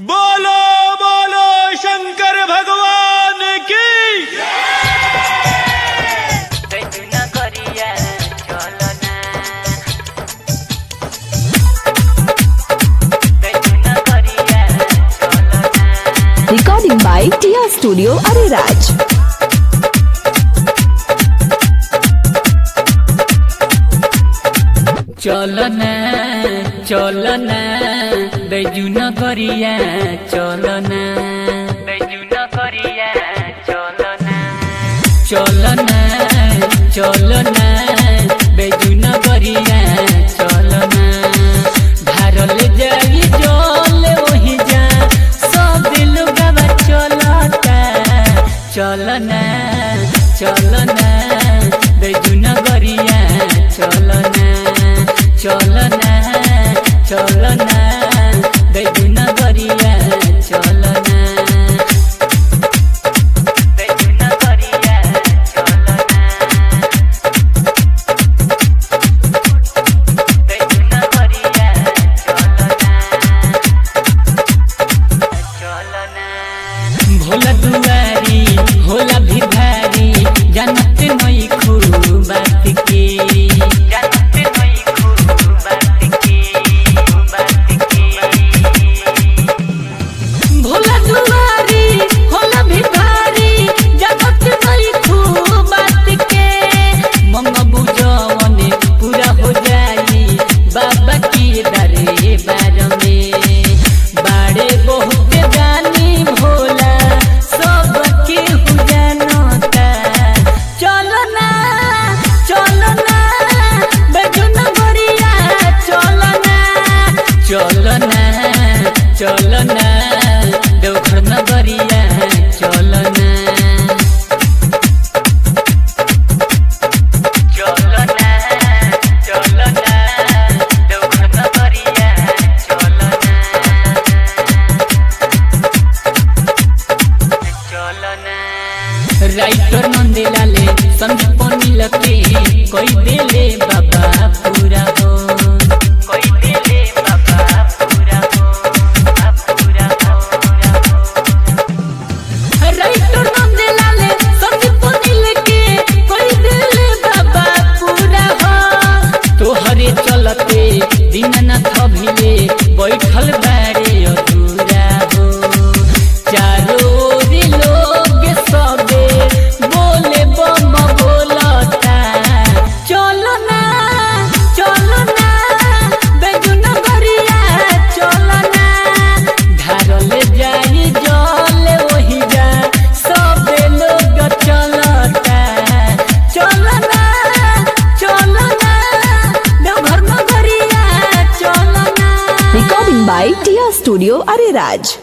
बोलो बोलो शंकर भगवान की Dayuna Korea Cholona Dayuna Korea Cholona Recording by Tia Studio Ariraj. চলনা চলনা বেজুন করিয়া চলনা বেজুন করিয়া চলনা চলনা চলনা বেজুন করিয়া চলনা ধারল যাই জল ওহি যা সব লোগাবা চলতা চলনা চলনা বেজুন করিয়া চলনা চলনা চলনা বেজুন করিয়া চলনা বেজুন করিয়া চলনা বেজুন করিয়া চলনা भोला दुआरी होला भी भारी जानत नई खूब बात के जानत नई खूब बात के बात के भोला दुआरी होला भी भारी जानत नई खूब बात के मंग बुझवने पूरा हो जाई बाबा की दरे बार में बाड़े बहुत जानी भोला सब के हु जानता चलो ना चलो ना बेजुन गरिया चलो ना चलो ना चलो ना देवघर नगरिया चलो ना चलो ना चलो ना देवघर नगरिया चलो ना राइटर नंदेलाले संदीप नीलके कोई देले बाबा पूरा हो कोई देले बाबा पूरा हो पूरा हो पूरा हो राइटर नंदेलाले संदीप नीलके कोई देले बाबा पूरा हो तोहरे चलते दीननाथ भिले बैठल बारे अधूरा हो चारों ओर लोग सबे बोले बम बोलता चलो ना चलो ना बेजुन गरिया चलो ना धारल जाई जल वही जा सबे लोग चलता चलो ना चलो ना देवघर नगरिया चलो ना Recording by Tia Studio Ariraj.